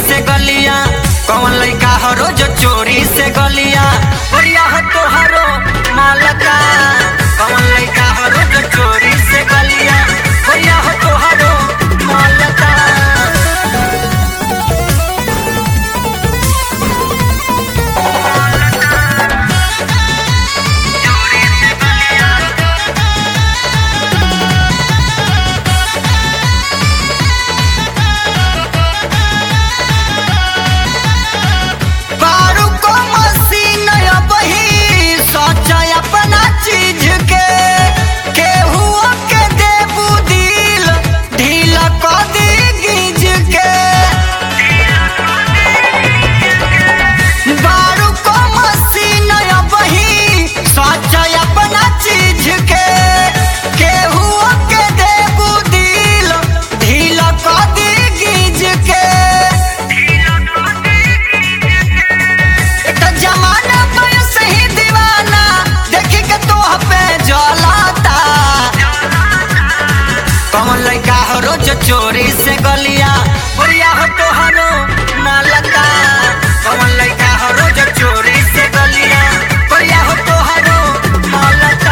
से गलिया कौन लइका हो रोज चोरी से गलिया बढ़िया हो तोहरो मालका कौन लइका हो रोज चोरी से गलिया बढ़िया हो तोहरो मालका बारू को मसीन बही सोच अपना चीज के केहू के देबू दिल ढील क दी गिज के बारू को मसीन बही सोच अपना चीज के केहू के देबू दिल ढील क दी गिज के एक जमाना पर सही दीवाना देखी के तोह पे जलाता कौन लइका हो रोज चोरी से गलिया बढ़िया हो तोहरो मालका कौन लइका हो रोज चोरी से गलिया बढ़िया हो तोहरो मालका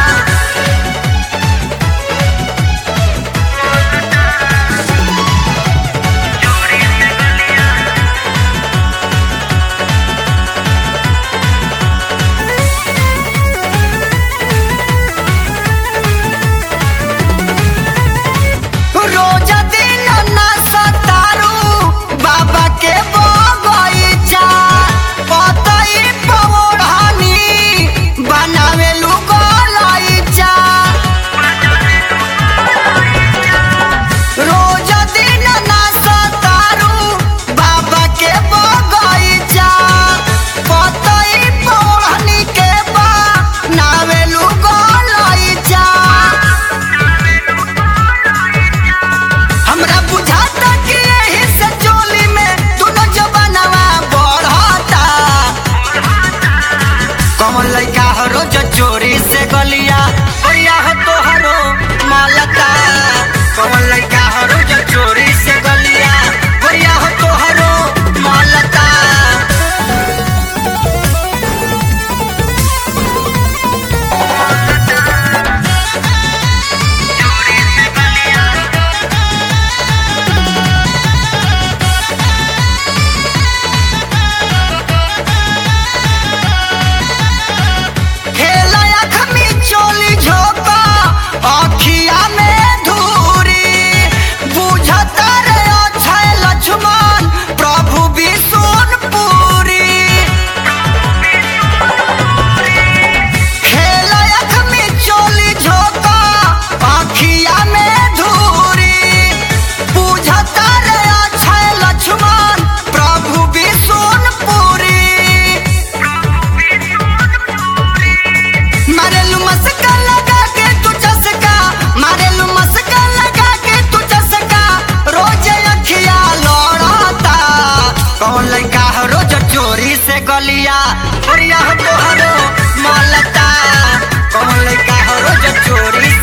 रोज दिन ना सतारू बाबा के बगैचा पतई पौड़ानी बनावे लुगलैचा रोज दिन ना सतारू बाबा के बगैचा पतई पौड़ानी के बनावे लुगलैचा हमरा बुझाता कि एही से चोली में दुनो जवानवा बढ़ता कमल लइका हो रोज चोरी से गलिया बढ़िया हो तोहरो मालका कमल लइका हो रोज चोरी से गलिया बढ़िया हो तोहरो मालका खेला अख में चोली झोंका अखिया में धूरी बुझता रे अक्षय लक्ष्मण प्रभु विष्णुपुरी खेला अख में चोली झोंका अखिया में धूरी बुझता रे अक्षय लक्ष्मण प्रभु विष्णुपुरी मारेलू मस्का लगा के तू चसका मारेलू मस्का लगा के तू चसका रोज अखिया लौड़ता कौन लइका हो रोज चोरी से गलिया बढ़िया हो तोहरो मालता कौन लइका हो रोज चोरी